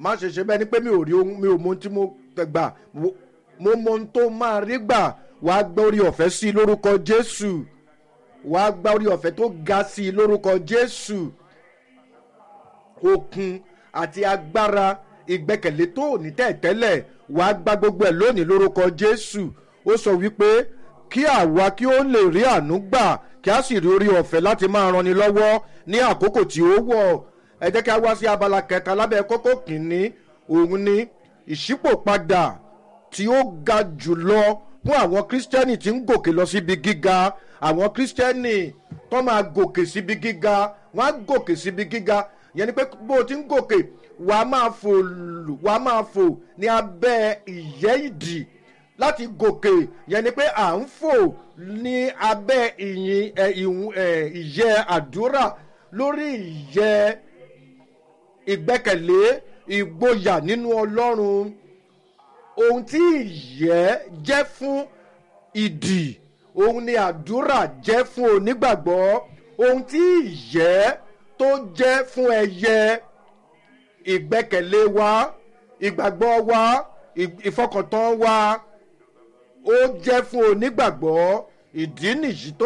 má ṣe ṣe bẹ́ẹ̀ ni pé mi ò rí ohun mi ò mọ ohun tí mo gbà mo mọ ohun tó máa rí gbà wàá gbọ́ orí ọ̀fẹ́ sí i lórúkọ jésù wàá gba orí ọ̀fẹ́ tó ga sí i lórúkọ jésù okun àti agbára ìgbẹ́kẹ̀lé tó ò ní tẹ̀tẹ́lẹ̀ wàá gba gbogbo ẹ̀ lónìí lórúkọ jésù ó sọ wípé kí àwa kí ó lè rí àánú gbà kí a sì rí orí ọ̀fẹ́ láti máa ranni lọ́wọ́ ní àkókò tí ó wọ̀ ẹ jẹ́ kí a wá sí abala kẹta lábẹ́ kókó kìíní òun ni ìṣípòpadà tí ó ga jùlọ fún àwọn kírísítẹ́nì tí ń gòkè lọ síbi gíga àwọn kírísítẹ́nì tó máa gòkè síbi gíga wọ́n á gòkè síbi gíga yẹn ni pé bó o ti ń gòkè wà á máa fò wà á máa fò ní abẹ́ ìyẹ́ ìdì láti gòkè yẹn ni pé à ń fò ní abẹ́ ìyìn ìyẹ́ àdúrà lórí ìyẹ́ ìgbẹ́kẹ̀lé ìgboyà nínú ọlọ́run ohun tí ìyẹ́ jẹ́ fún ìdì ohun ni àdúrà jẹ́ fún onígbàgbọ́ ohun tí ìyẹ́ tó jẹ́ fún ẹyẹ ìgbẹ́kẹ̀lé wa ìgbàgbọ́ wa ìfọkàntán wa ó jẹ́ fún onígbàgbọ́ ìdí nìyí tó